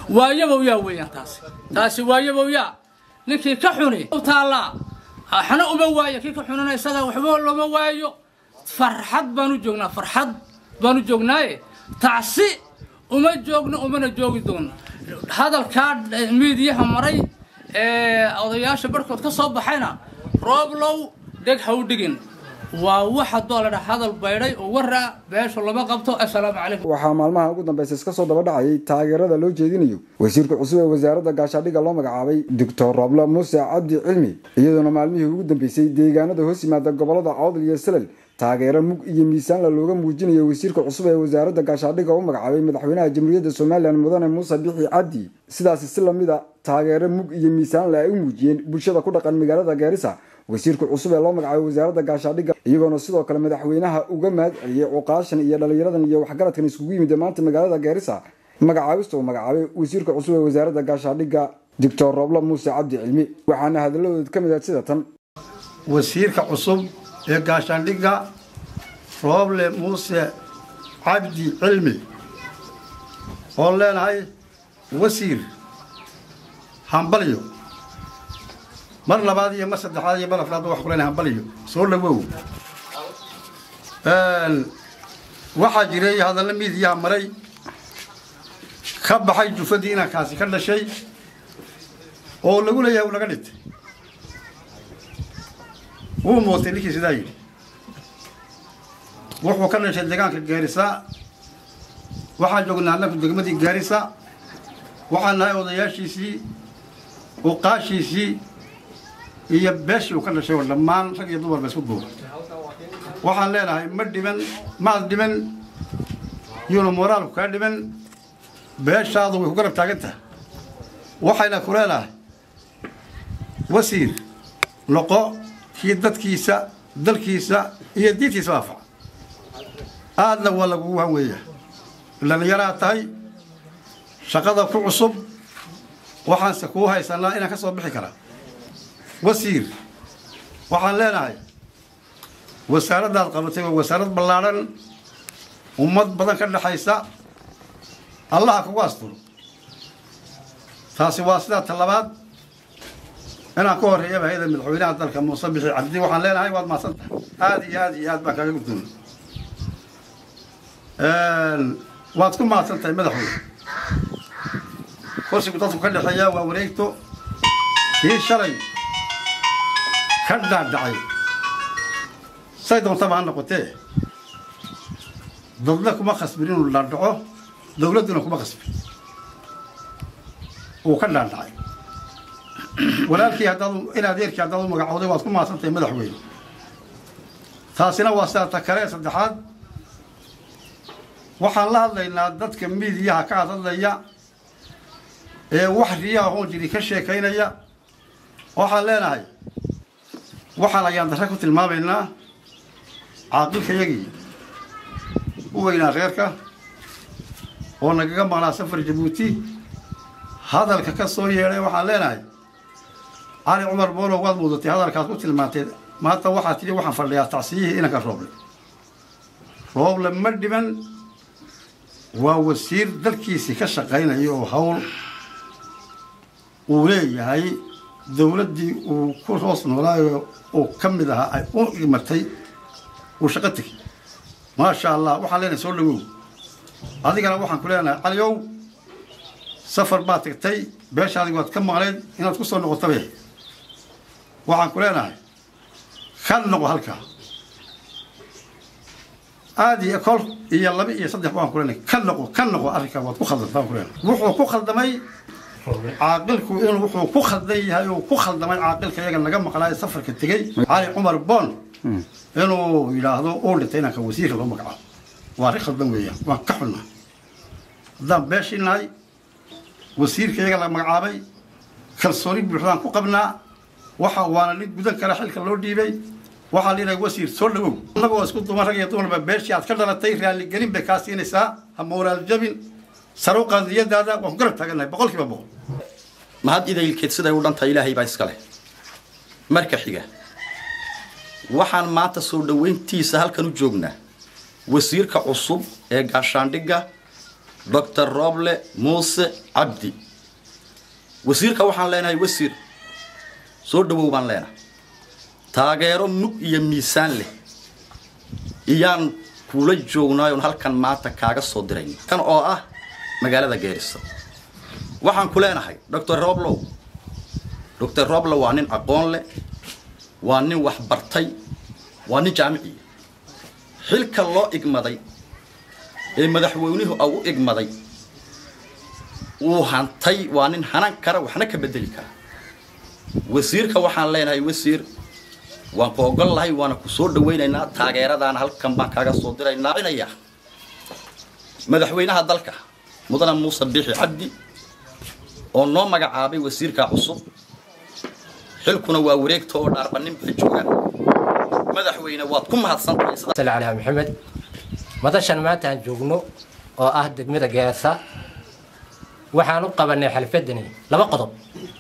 waayabowyaa weeyaan taasi taasi waayabowyaa ninkii ka xuni u taallaa waxna uma waayo kii ka xunina isaga waxba looma waayo farxad baan u joognaa farxad baan u joognaaye tacsi uma joogno umana joogi doono hadalkaa miidiyaha maray ee odayaasha barhkood ka soo baxayna rooblow dheg ha u dhigin waa wax haddoo la dhaa hadal baydhay oo warra beesha lama qabto assalaamu calaykum waxaa maalmaha ugu dambaysa iska soo daba dhacayay taageerada loo jeedinayo wasiirka cusub ee wasaaradda gaashaadhigga loo magacaabay doctor roble muuse cabdi cilmi iyadoona maalmihii ugu dambeysay deegaanada hoos yimaada gobolada cawdal iyo salel taageero mug iyo miisaanla looga muujinayo wasiirka cusub ee wasaaradda gaashaadhigga u magacaabay madaxweynaha jamhuuriyadda somalilan mudane muuse bixi cabdi sidaasi si lamid a taageero mug iyo miisaanle ay u muujiyeen bulshada ku dhaqan magaalada gaarisa wasiirka cusub ee loo magacaabay wasaaradda gaashaadhigga iyagoona sidoo kale madaxweynaha uga mahad celiyey cuqaashan iyo dhallinyaradan iyo waxgaradkan iskugu yimid maanta magaalada gaarisa magacaabista uu magacaabay wasiirka cusub ee wasaaradda gaashaadhigga doctor roble muuse cabdi cilmi waxaana hadalladood ka mid ah sida tan wasiirka cusub ee gaashaandhigga rooble muuse cabdi cilmi oon leenahay wasiir hambalyo mar labaad iyo mar saddexaad iyo mar afraad wax ku leenahay hambalyo soo dhawow waxaa jiray hadalla miidiyaha maray ka baxay jufadii inankaasi ka dhashay oo lagu leeyahay uu laga dhintay wuu mootay ninkii sidaa yidhi wuxuu ka dhashay deegaanka gaarisa waxaan joognaa annaku degmadii gaarisa waxaan nahay odayaashiisii uqaashiisii iyo beeshii uu ka dhashay oo dhammaan rag iyo dumarba isku duuba waxaan leenahay ma dhiman maad dhiman yuuna moraalku kaa dhiman beeshaadu way ku garab taagan tahay waxayna ku leenahay wasiir noqo kii dadkiisa dalkiisa iyo diintiisa waafaca aadna waa lagugu hanweeyaa dhallinyaraa tahay shaqada ku cusub waxaanse kuu haysanaa inaan ka soo bixi karaa wasiir waxaan leenahay wasaaraddaad qabatay waa wasaarad ballaadhan ummad badan ka dhexaysa allaha kugu asturo taasi waa sidaa talabaad inaan ka horreeyaba hay-ada madaxweynaha dalka muuse bixi cabdi waxaan leenahay waad mahadsan tahay aada iyo aada iyo aad baan kaaga guddoona waad ku mahadsan tahay madaxweyne kursigu dadku ka dhexeeyaa waa wareegto kii shalay ka dhaadhacay say doontaba ha noqotee dadna kuma khasbin inuu dhaadhaco dawladduna kuma khasbin uu ka dhaadhacay walaalkii haddaad in adeerkii haddaad u magacooday waad ku mahadsan tahay madaxweyne taasina waa sidaa ta kale saddexaad waxaan la hadlaynaa dadka miidiyaha ka hadlaya ee wax riyaha hoon jiri ka sheekaynaya waxaan leenahay waxaan ayaan darre ku tilmaamaynaa caaqilkayagii u weynaa reerka oo nagaga maqnaa safar jabuuti hadalka ka soo yeedhay waxaan leenahay cali cumar boolow waad muudatay hadalkaad ku tilmaantay maanta waxaad tidhi waxaan fadhiyaa tacsiyihii inanka rooble rooble ma dhiman waa wasiir dalkiisii ka shaqaynaya oo hawl uu leeyahay dawladdii uu ku hoos noolaayo uu ka mid ahaa ay u imatay uu shaqo tegay maasha allah waxaan leenahay soo dhawow adigana waxaan ku leenahay caliow safar baad tagtay beeshaadii waad ka maqnayd inaad ku soo noqotabe waxaan ku leenahay ka noqo halkaa aada iyo kol iyo laba iyo saddex baan ku leenahay ka noqo ka noqo arrinkaa waad ku khaldan baan ku leenahay wuxuu ku khaldamay caaqilku inuu wuxuu ku khaldan yahay uu ku khaldamay caaqilka iyaga naga maqnaayo safarka tegey cali cumar boon inuu yidhaahdo uu dhintay inanka wasiirka loo magacaabo waa arrin khaldan weeyaan waan ka xunnaa haddaan beeshii nahay wasiirka iyaga la magacaabay kalsooni buuxdaan ku qabnaa waxa waana nin gudan kara xilka loo dhiibay waxaa la yidhaha wasiir soo dhawow annagoo isku duman rag iyo dumarba beeshii aad ka dhalatay raalligelin bay kaa siinaysaa ha moraal jabin sare u qaadiyadaada waan ku garab taagannahay boqol kiiba boqol mahad idaylkeed siday u dhantahay ilaahay baa iska leh marka xiga waxaan maanta soo dhoweyntiisa halkan u joognaa wasiirka cusub ee gaashaandhigga doctor roble muuse cabdi wasiirka waxaan leenahay wasiir soo dhawow baan leenahay taageero mug iyo miisaan leh iyaan kula joognaayoon halkan maanta kaaga soo dirayn kan oo ah magaalada geerisa waxaan ku leenahay doctor roblow doctor roblow waa nin aqoon leh waa nin wax bartay waa nin jaamiciya xilka loo igmaday ee madaxweynuhu au u igmaday wuu hantay waa nin hanan kara waxna ka bedeli kara wasiirka waxaan leenahay wasiir waan ku ogol lahay waana ku soo dhawaynaynaa taageeradaana halkan baan kaaga soo diraynaa madaxweynaha dalka mudane muuse biixi cabdi oo noo magacaabay wasiirka cusub xilkuna waa wareegta oo dhaarbanin baa jooga madaxweyne waad ku mahadsantahay sal calaa maxamed madashan maanta aan joogno oo ah degmada geesa waxaan u qabanay xalfadani laba qodob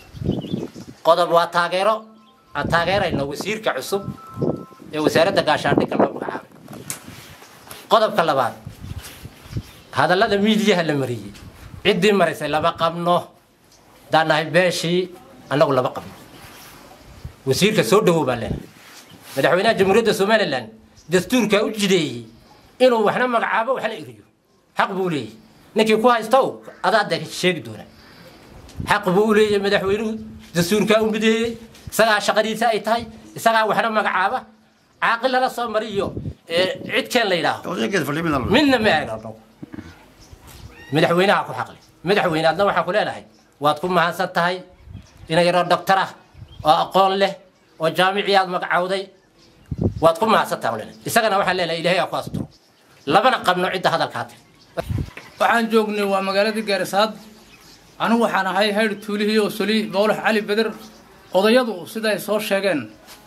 qodob waa taageero aan taageerayno wasiirka cusub ee wasaaradda gaashaandhigga loo magacaabay qodobka labaad hadallada miidiyaha la mariyey ciddii maraysay lama qabno daan nahay beeshii annagu lama qabno wasiirka soo dhawow baan leenahay madaxweynaha jamhuuriyadda somalilan dastuurkaa u jideeyey inuu waxna magacaabo waxna eriyo xaq buu leeyahy ninkii ku haystow adaa de sheegi doona xaq buu u leeyahay madaxweynuhu dastuurkaa u mideeyey isagaa shaqadiisa ay tahay isagaa waxna magacaaba caaqil lala soo mariyo cid keen la yidhaaho midna ma eegno madaxweynaha ku xaqle madaxweyne adna waxaan ku leenahay waad ku mahadsan tahay ina yaroo doctor ah oo aqoon leh oo jaamicii aad magacawday waad ku mahadsan tahay leenahay isagana waxaan leenahay ilaahay aa ku asturo labana qabno cidda hadalkaa tiri waxaan joognay waa magaaladii gaarisaad anigu waxaan ahay haydh tuulihii oo soli bowlax cali beder odayadu siday soo sheegeen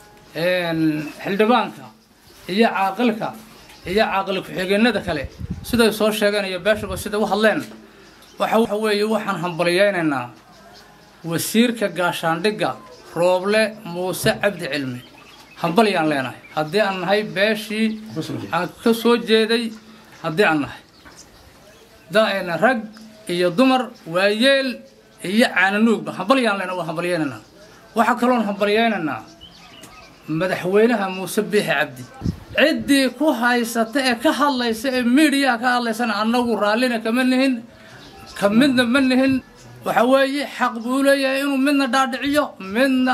xildhibaanka iyo caaqilka iyo caaqil ku-xigeenada kale siday soo sheegeen iyo beeshaba siday u hadleen waxa weeye waxaan hambalyeynaynaa wasiirka gaashaandhigga rooble muuse cabdi cilmi hambalyaan leenahay haddii aan nahay beeshii aan ka soo jeeday haddii aan nahay daena rag iyo dumar waayeel iyo caananuugba hambalyaan leenahay waa hambalyeynaynaa waxaa kaloon hambalyeynaynaa madaxweynaha muuse biixi cabdi ciddii ku haysata ee ka hadlaysa ee miidiyaha ka hadlaysana annagu raallina kama nihin ka midna ma nihin waxa weeye xaq buu leeyahay inuu midna dhaadhiciyo midna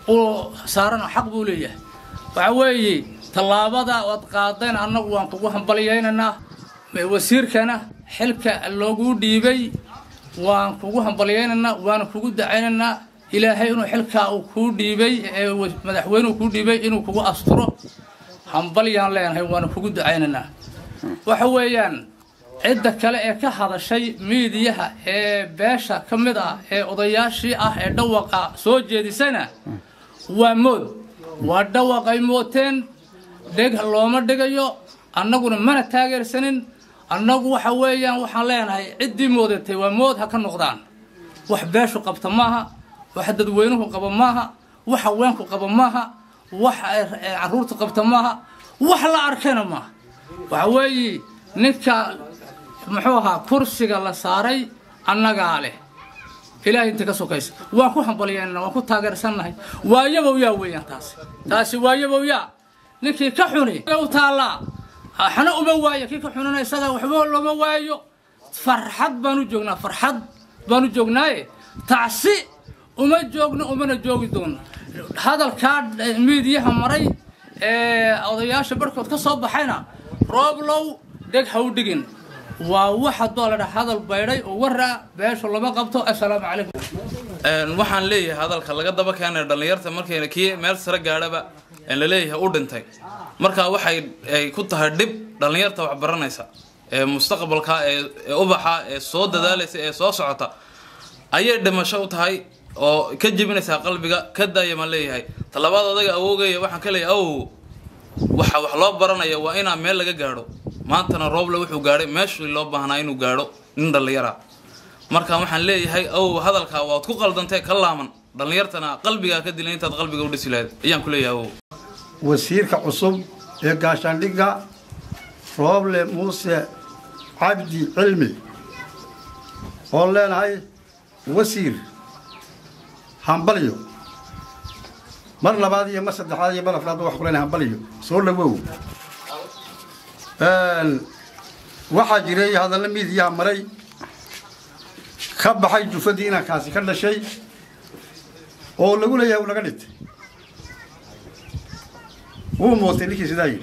uu saarana xaq buu leeyahay waxa weeye tallaabada ood qaadeen annagu waan kugu hambalyeynaynaa wasiirkana xilka loogu dhiibay waan kugu hambalyeynaynaa waana kugu dacaynaynaa ilaahay inuu xilkaa uu kuu dhiibay ee madaxweynuhu kuu dhiibay inuu kugu asturo hambalyaan leenahay waana kugu ducaynaynaa waxa weeyaan cidda kale ee ka hadashay miidiyaha ee beesha ka mid ah ee odayaashii ah ee dhawaqa soo jeedisana waa mood waa dhawaqay mooteen dheg looma dhigayo annaguna mana taageersanin annagu waxa weeyaan waxaan leenahay ciddii moodatay waa mood ha ka noqdaan wax beeshu qabta maaha wax dadweynuhu qaba maaha wax haweenku qaba maaha wax caruurta qabta maaha wax la arkayna maaha waxa weeye ninka muxuu ahaa kursiga la saaray annagaa leh ilaahay inta ka sokaysa waan ku hambalyeynana waan ku taageersannahay waayabow yaa weeyaan taasi taasi waayabow yaa ninkii ka xuni u taallaa xana uma waayo kii ka xunina isaga waxba looma waayo farxad baan u joognaa farxad baan u joognaaye tacsi uma joogno umana joogi doono hadalkaa miidiyaha maray ee odayaasha barhkood ka soo baxayna rooblow dheg ha u dhigin waa wax haddoo la dhaha hadal baydhay oo waraa beeshu lama qabto assalaamu calaykum waxaan leeyahay hadalka laga daba keenay dhallinyarta markayna kii meel sare gaadhaba la leeyahay u dhintay markaa waxay ay ku tahay dhib dhallinyarta wax baranaysa ee mustaqbalka ee ubaxa ee soo dadaalaysa ee soo socota ayay dhimasho u tahay oo ka jebinaysaa qalbiga ka daaya maan leeyahay talabaad odaga awoogaya waxaan ka leeyahay awow waxa wax loo baranaya waa inaa meel laga gaadho maantana rooble wuxuu gaadhay meeshii loo baahnaa inuu gaadho nin dhallinyara marka waxaan leeyahay awow hadalkaa waad ku qaldantee ka laaman dhallinyartana qalbigaa ka dilay intaad qalbiga u dhisi lahayd ayaan ku leeyahay awow wasiirka cusub ee gaashaandhigga rooble muuse cabdi cilmi oon leenahay wasiir hambalyo mar labaad iyo mar saddexaad iyo mar afraad waxaan ku leenahay hambalyo soo dhawow waxaa jiray hadalla miidiyaha maray ka baxay jufadii inankaasi ka dhashay oo lagu leeyahay uu naga dhintay wuu mootay ninkii sidaa yidhi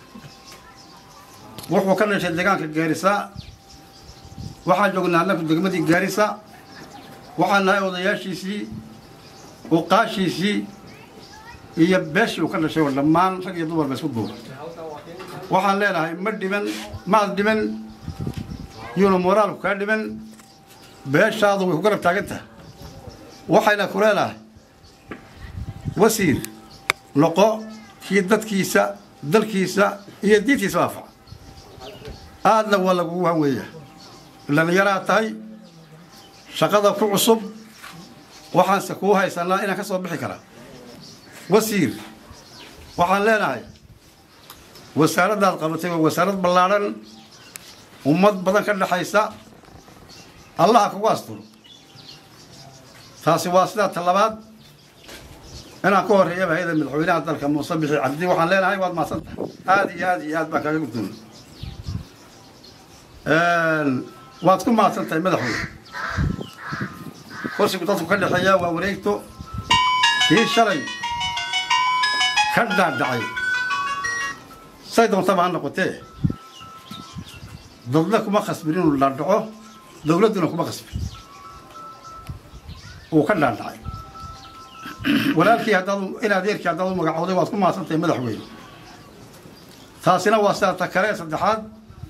wuxuu ka dhashay deegaanka gaarisa waxaan joognaa annaku degmadii gaarisa waxaan nahay odayaashiisii uqaashiisii iyo beeshii uu ka dhashay oo dhammaan rag iyo dumarba isku duuba waxaan leenahay ma dhiban maad dhiban yuuna moraalku kaa dhiban beeshaadu way ku garab taagan tahay waxayna ku leenahay wasiir noqo kii dadkiisa dalkiisa iyo diintiisa waafaca aadna waa lagugu hanweeyaa dhallinyaraad tahay shaqada ku cusub waxaanse kuu haysanaa inaan ka soo bixi karaa wasiir waxaan leenahay wasaaraddaad qabatay waa wasaarad ballaadhan ummad badan ka dhexaysa allaha kugu asturo taasi waa sidaa talabaad inaan ka horreeyaba hayada madaxweynaha dalka muuse bixi cabdi waxaan leenahay waad mahadsan tahay aada iyo aada iyo aad baan kaaga guddoonay waad ku mahadsan tahay madaxweyne kursigu dadku ka dhexeeya waa wareegto kii shalay ka dhaadhacay say doontaba ha noqotee dadna kuma khasbin inuu dhaadhaco dowladduna kuma khasbin uu ka dhaadhacay walaalkii haddaad in adeerkii haddaad u magacooday waad ku mahadsan tahay madaxweyne taasina waa sidaa ta kale saddexaad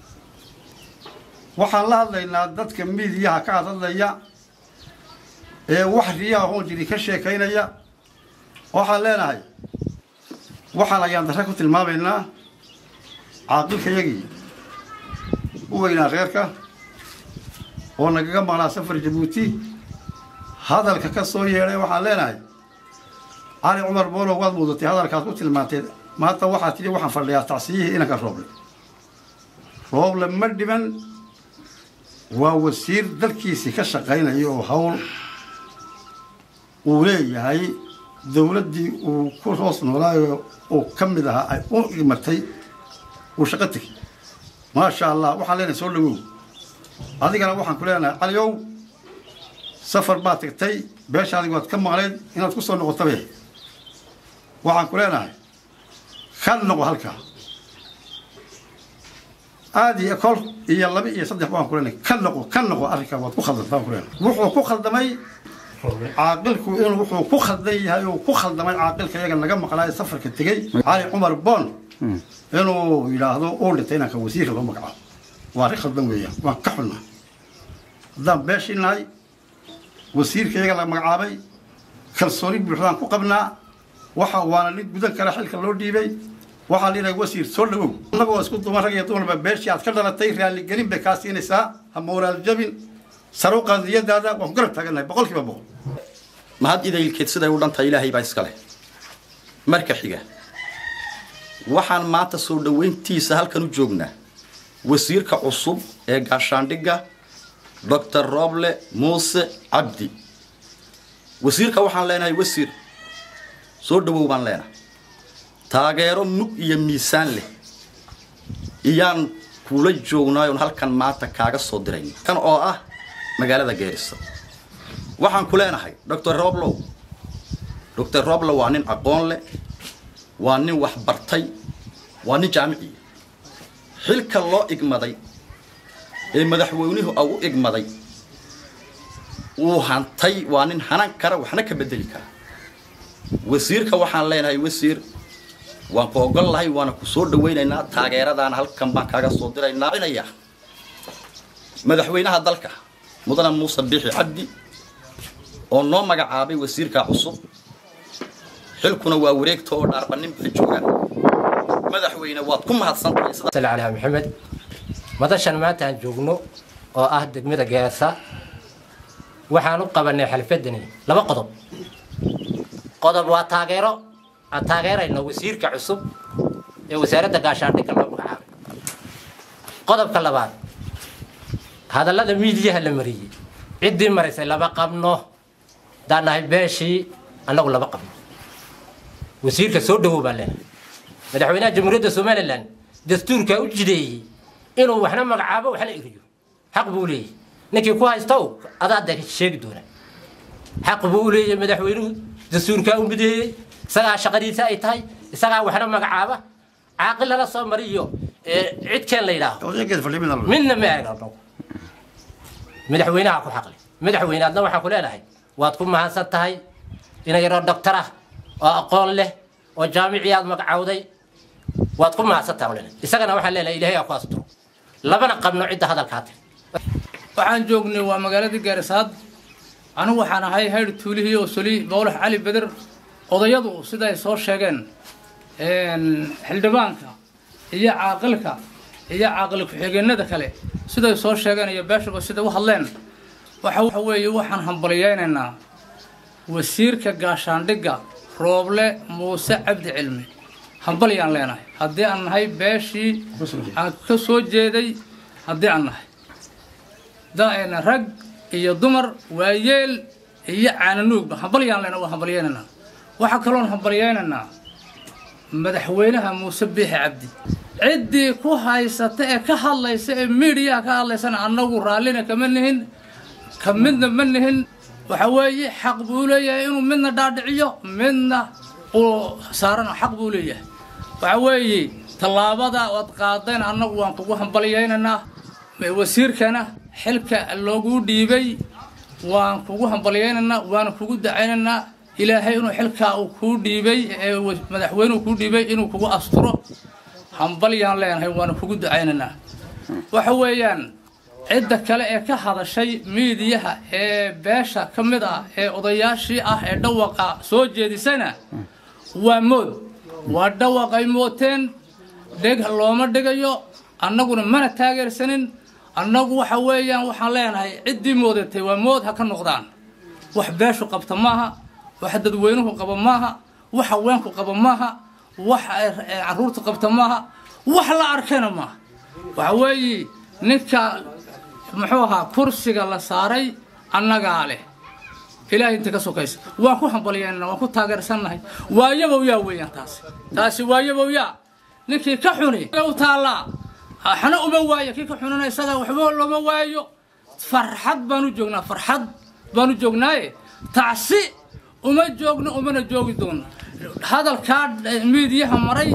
waxaan la hadlaynaa dadka miidiyaha ka hadlaya ee wax riyaha hoon jiri ka sheekaynaya waxaan leenahay waxaan ayaan darre ku tilmaamaynaa caaqilkayagii u weynaa reerka oo nagaga maqnaa safar jabuuti hadalka ka soo yeedhay waxaan leenahay cali cumar boolow waad muudatay hadalkaad ku tilmaantay maanta waxaad tidhi waxaan fadhiyaa tacsiyihii inanka rooble rooble ma dhiban waa wasiir dalkiisii ka shaqaynaya oo hawl uu leeyahay dowladdii uu ku hoos noolaayo uu ka mid ahaa ay u imatay uu shaqo tegay maasha allah waxaan leenahay soo dhawow adigana waxaan ku leenahay caliow safar baad tagtay beeshaadii waad ka maqleyd inaad ku soo noqotabe waxaan ku leenahay ka noqo halkaa aada iyo kol iyo laba iyo saddex waan ku leenahay ka noqo ka noqo arrinkaa waad ku khaldantay waan ku leenahay wuxuu ku khaldamay caaqilku inuu wuxuu ku khaldan yahay uu ku khaldamay caaqilka iyaga naga maqlaayo safarka tegey cali cumar boon inuu yidhaahdo uu dhintay inanka wasiirka loo magacaabo waa arrin khaldan weeyaan waan ka xunnaa haddaan beeshii nahay wasiirka iyaga la magacaabay kalsooni buuxdaan ku qabnaa waxa waana nin gudan kale xilka loo dhiibay waxaa liinahay wasiir soo dhawow annagoo isku duman rag iyo dumarba beeshii aad ka dhalatay raaligelin bay kaa siinaysaa ha moraal jabin sare u qaadiyadaada waan ku garab taagannahay boqol kiiba boqol mahad idaylkeed siday u dhantahay ilaahay baa iska leh marka xiga waxaan maanta soo dhoweyntiisa halkan u joognaa wasiirka cusub ee gaashaandhigga doctor roble muuse cabdi wasiirka waxaan leenahay wasiir soo dhawow baan leenahay taageero mug iyo miisaan leh iyaan kula joognaayoon halkan maanta kaaga soo dirayna kan oo ah magaalada geerisa waxaan ku leenahay doctor roblow doctor roblow waa nin aqoon leh waa nin wax bartay waa nin jaamiciya xilka loo igmaday ee madaxweynuhu au u igmaday wuu hantay waa nin hanan kara waxna ka bedeli kara wasiirka waxaan leenahay wasiir waan ku ogol lahay waana ku soo dhawaynaynaa taageeradaana halkan baan kaaga soo diraynaa inaya madaxweynaha dalka mudane muuse biixi cabdi oo noo magacaabay wasiirka cusub xilkuna waa wareegta oo dhaarbanin baa joogaan madaxweyne waad ku mahadsantahay sida sal calaa maxamed madashan maanta aan joogno oo ah degmada geesa waxaan u qabanay xalfadani laba qodob qodob waa taageero aan taageerayno wasiirka cusub ee wasaaradda gaashaandhigga loo magacaabay qodobka labaad hadallada miidiyaha la mariyey ciddii maraysay lama qabno haddaan nahay beeshii annagu lama qabno wasiirka soo dhawow baan leenahay madaxweynaha jamhuuriyadda somalilan dastuurkaa u jideeyey inuu waxna magacaabo waxna eriyo xaq buu leeyahy ninkii ku haystow adaa de sheegi doona xaq buu u leeyahay madaxweynuhu dastuurkaa u mideeyey isagaa shaqadiisa ay tahay isagaa waxna magacaaba caaqil lala soo mariyo cidkeen la yidhaaho odayageed fadhiya midna la midna ma eegno madaxweynaha ku xaqli madaxweyne adna waxaan ku leenahay waad ku mahadsan tahay ina yaroo doctor ah oo aqoon leh oo jaamicii aad magacawday waad ku mahadsan tahay leenahay isagana waxaan leenahay ilaahay aa ku asturo labana qabno cidda hadalkaa tiri waxaan joognay waa magaaladii gaarisaad anigu waxaan ahay hayr tuulihii oo soli bowlax cali beder odayadu siday soo sheegeen xildhibaanka iyo caaqilka iyo caaqil ku-xigeenada kale siday soo sheegeen iyo beeshaba siday u hadleen waxa weeye waxaan hambalyeynaynaa wasiirka gaashaandhigga rooble muuse cabdi cilmi hambalyaan leenahay haddii aan nahay beeshii aan ka soo jeeday haddii aan nahay rag iyo dumar waayeel iyo caananuugba hambalyaan leenahay waa hambalyeynaynaa waxaa kaloon hambalyeynaynaa madaxweynaha muuse biixi cabdi ciddii ku haysata ee ka hadlaysa ee miidiyaha ka hadlaysana annagu raallina kama nihin ka midna ma nihin waxa weeye xaq buu leeyahay inuu midna dhaadhiciyo midna uu saarana xaq buu leeyahay waxa weeye tallaabada ood qaadeen annagu waan kugu hambalyeynaynaa wasiirkana xilka loogu dhiibay waan kugu hambalyeynaynaa waana kugu dacaynaynaa ilaahay inuu xilkaa uu kuu dhiibay ee madaxweynuhu kuu dhiibay inuu kugu asturo hambalyaan leenahay waana kugu ducaynaynaa waxa weeyaan cidda kale ee ka hadashay miidiyaha ee beesha ka mid ah ee odayaashii ah ee dhawaqa soo jeedisana waa mood waa dhawaqay mooteen dheg looma dhigayo annaguna mana taageersanin annagu waxa weeyaan waxaan leenahay ciddii moodatay waa mood ha ka noqdaan wax beeshu qabta maaha wax dadweynuhu qaba maaha wax haweenku qaba maaha wax caruurta qabta maaha wax la arkayna maaha waxa weeye ninka muxuu ahaa kursiga la saaray annagaa leh ilaahay inta ka sokaysa waan ku hambalyeynana waan ku taageersannahay waayabow yaa weeyaan taasi taasi waayabow yaa ninkii ka xuni u taallaa xana uma waayo kii ka xunana isaga waxba looma waayo farxad baan u joognaa farxad baan u joognaaye tacsi uma joogno umana joogi doono hadalkaa miidiyaha maray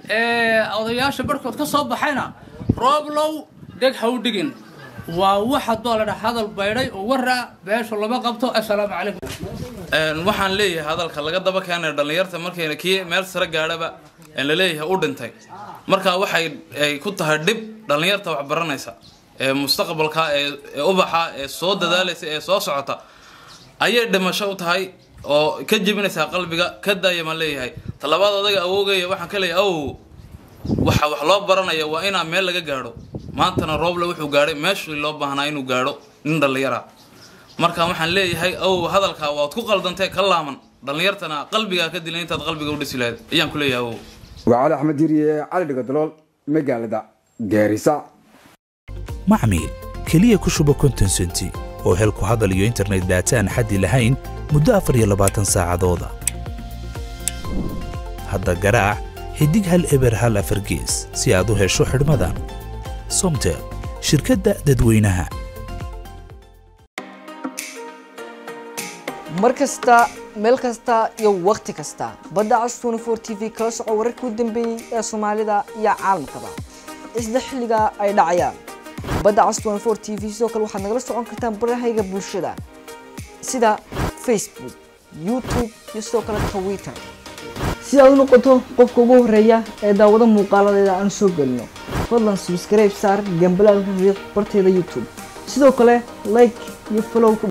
ee odayaasha barhkood ka soo baxayna rooblow dheg ha u dhigin waa wax haddoo la dhaha hadal baydhay oo waraa beeshu lama qabto assalaamu calaykum waxaan leeyahay hadalka laga daba keenaya dhallinyarta markayna kii meel sare gaadhaba la leeyahay u dhintay markaa waxay ay ku tahay dhib dhallinyarta wax baranaysa ee mustaqbalka ee ubaxa ee soo dadaalaysa ee soo socota ayay dhimasho u tahay oo ka jebinaysaa qalbiga ka daaya maan leeyahay talabaad odaga awoogaya waxaan ka leeyahay awow waxa wax loo baranaya waa inaa meel laga gaadho maantana rooble wuxuu gaadhay meeshii loo baahnaa inuu gaadho nin dhallinyara marka waxaan leeyahay awow hadalkaa waad ku qaldantee ka laaman dhallinyartana qalbigaa ka dilay intaad qalbiga u dhisi lahayd ayaan ku leeyahay awow waa cali axmed diiriye cali dhigadalool magaalada gaarisa macmiil keliya ku shuba konton senti oo hel ku hadal iyo internet daata aan xaddi lahayn muddo afar iyo labaatan saacadooda hadda garaac xidig hal eber hal afar gees si aad u hesho xidhmadan somtel shirkadda dadweynaha mar kasta meel kasta iyo wakhti kasta badda cas tnfor t v kala soco wararkii u dambeeyey ee soomaalida iyo caalamkaba isla xilliga ay dhacayaan badda cas tnfor t v sidoo kale waxaad nagala socon kartaan barahayga bulshada sida facebook youtube iyo sidoo kale twitter si aad u noqoto qofka ugu horeeya ee daawado muuqaaladeeda aan soo gelino fadlan subscribe saar gambalaalka riiq barteeda youtube sidoo kale like iyo follow